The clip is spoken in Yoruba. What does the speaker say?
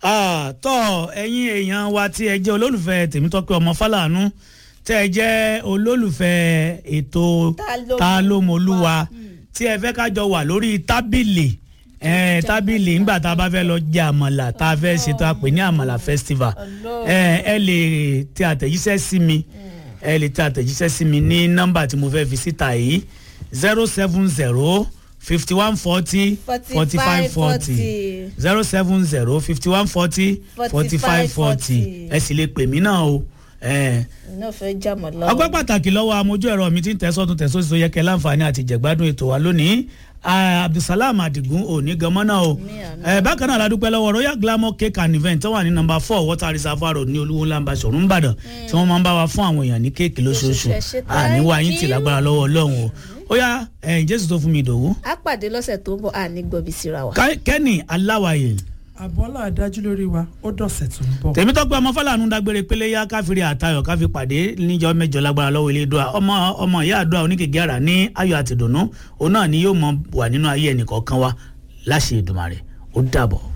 Ah, tọ́ ẹ̀yin èèyàn wa tí ẹ jẹ́ olólùfẹ́ tèmítọ́pẹ́ ọmọ fálànù tẹ́ ẹ jẹ́ olólùfẹ́ ètò Ta ló ta ló mọ̀ mọ̀lúwa wá? tí ẹ fẹ́ kájọ wà lórí tábìlì eh, tábìlì nígbà tá a bá fẹ́ lọ jẹ àmàlà tá a fẹ́ ṣètò àpè ní àmàlà festival Ọlọ́run. Eh, ẹ lè tẹ àtẹ̀jíṣẹ́ sí mi ẹ lè tẹ àtẹ̀jíṣẹ́ sí mi ní nọ́mbà tí mo fẹ́ fi síta yìí zero seven zero fifty one forty forty five forty zero seven zero fifty one forty forty five forty ẹ sì lè pè mí náà o. Eh, iná fẹ́ jàmọ̀ lọ́wọ́. ọgbẹ́ pàtàkì lọ́wọ́ amójú ẹ̀rọ mi tí ń tẹ̀sọ́tún tẹ̀sọ́sí tó yẹ kẹ́ láǹfààní àti jẹ̀gbádùn ètò wa lónìí Ah, abdulsalam adigun òní ganmọ́ náà o àmín. Eh, bákan náà ládùúpẹ́ lọ́wọ́ royal glamour cake and event tó wà ní nọ́mbà four water reservoir road ní olúwo lamba sọ̀rọ̀ ńbàdàn tí wọ́n máa ń bá wa fún àwọn èèyàn ní kéèkì lóṣooṣù Ẹ ṣé, àníwá thank yín tì you. lágbára lọ́wọ́ ọlọ́run o ó yá ẹ̀yìn jésù tó fún mi ìdòwú a pàdé lọ́sẹ̀ tó ń bọ̀ àní gbọ̀bí síra wa. Ká- kẹ́nì aláwàyè àbọ̀là adájú lórí wa ó dọ̀sẹ̀ tó ń bọ̀. tèmítọ́pẹ́ ọmọ fọlànù dágbére pélé yá káfíìrì àtayọ̀ káfí pàdé níjọ́ mẹ́jọ lágbára lọ́wọ́ ilé dùà ọmọ ọmọ ìyá àdúrà oníkèké àrà ní ayọ̀ àtìdùnnú òun náà ni yóò mọ wà nínú ayé ẹnìkọ̀ọ̀kan wa láṣẹ Èdùmàrè ó dàbọ̀.